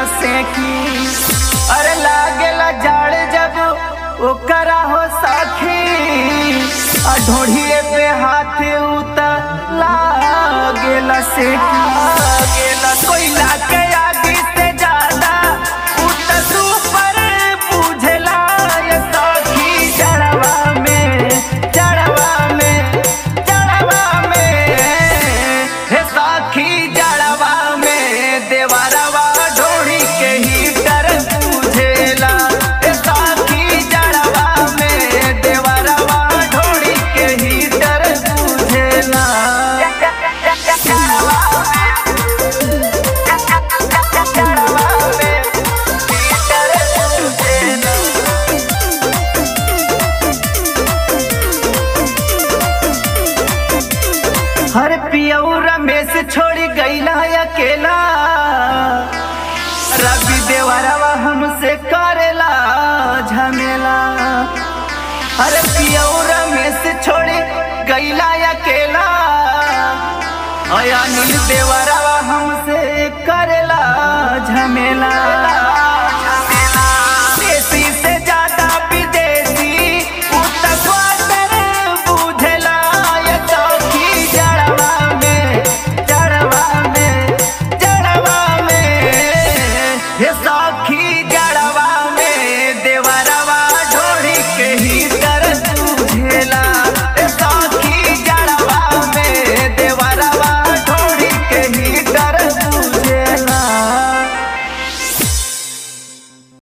से की अरे लागेला जाड़ जब ओकरा हो सखी आ ढोढ़िए पे हाथ उतर लागेला से की लागेला कोयला के आगे से ज्यादा उतर सुपर बुझला ये सखी जड़वा में जड़वा में जड़वा में हे सखी जड़वा में देवरवा ढोड़ी के हीटर बुझेला हे सखी जड़वा में देवरवा ढोड़ी के हीटर बुझेला जड़वा जड़वा में हीटर बुझेला हर पियऊ रमेश छोड़ी गईला अकेला रवि देवरवा हमसे करेला झमेला हर पियऊ रमेश छोड़ी गईला अकेला अनिल देवरवा हमसे करेला झमेला